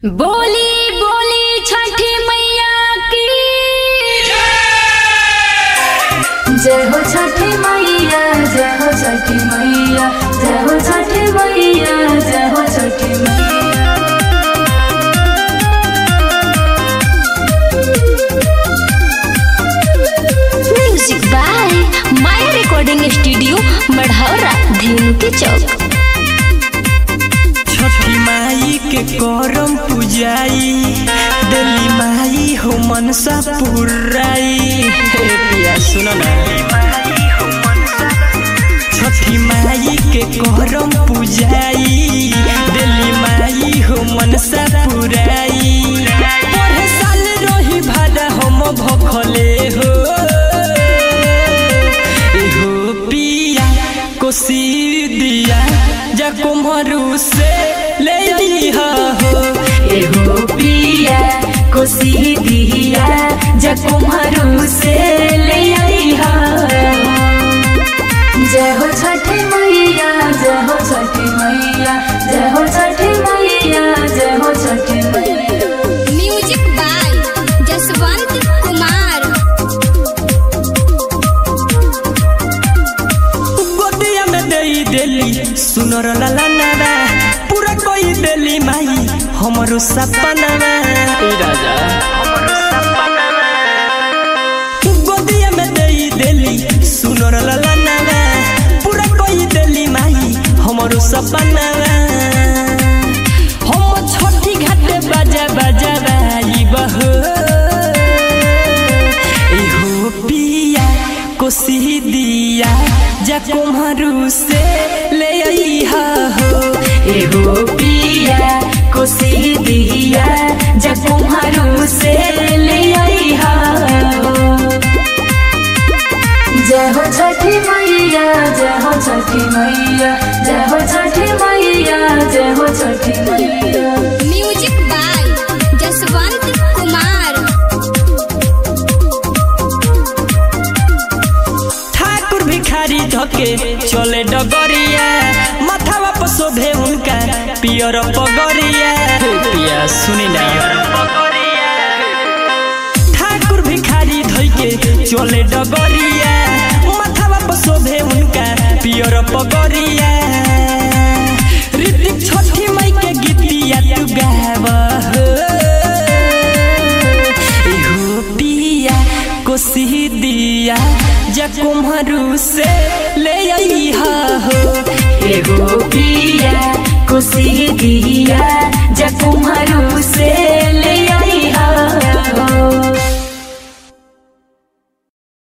बोली बोली छठी मैया की जय हो छठी मैया जय हो छठी मैया जय हो छठी मैया जय हो Chhathi Maiya music by Maya recording studio Marhaura धेनु के चौक छठी माई के करम पूजाई दिल्ली माई हो मनसा पुराई हे पिया सुनो ना छठी माई के करम पूजाई दिल्ली माई हो मनसा पुराई पढ़े साल रही भाड़ा हम भखले हो एहो पिया कोसी दिया जा कुम्हरू से ले लिहा हो एहो पिया कोसी दिया जकुम्हरू से ले आईहा जय हो छठी मैया जय हो छठी मैया जय हो छठी मैया जय हो छठी मैया म्यूजिक बाय जसवंत कुमार गोदिया में दे देली सुनर लाला नारा पूरा कोई देली माई हमरो सपना राजा गोदिया में दे देली सुनर लाला नारा पूरा कोई देली माई हमरो सपना हम छठी घाटे बाजा बाजा बाई बहो एहो पिया कोसी दिया जा कुम्हरू से ले आईहा हो एहो पिया कोसी दिया जकुम्हरू से ले आईहा जय हो छठी मैया जय हो छठी मैया जय हो छठी मैया जय हो छठी मैया म्यूजिक बाय जसवंत कुमार ठाकुर भिखारी धके चले डगरिया माथावा पर शोभे उनका पियर पगरिया पिया सुनी ना ठाकुर भिखारी धइके चले डगरिया माथावा पर शोभे उनका पियर पगरिया ऋतिक छठी मई के गीतिया तू गावा हो एहो पिया कोसी दिया जा कुम्हरू से ले आईहा हो एहो पिया कोसी दिया जकुम्हरू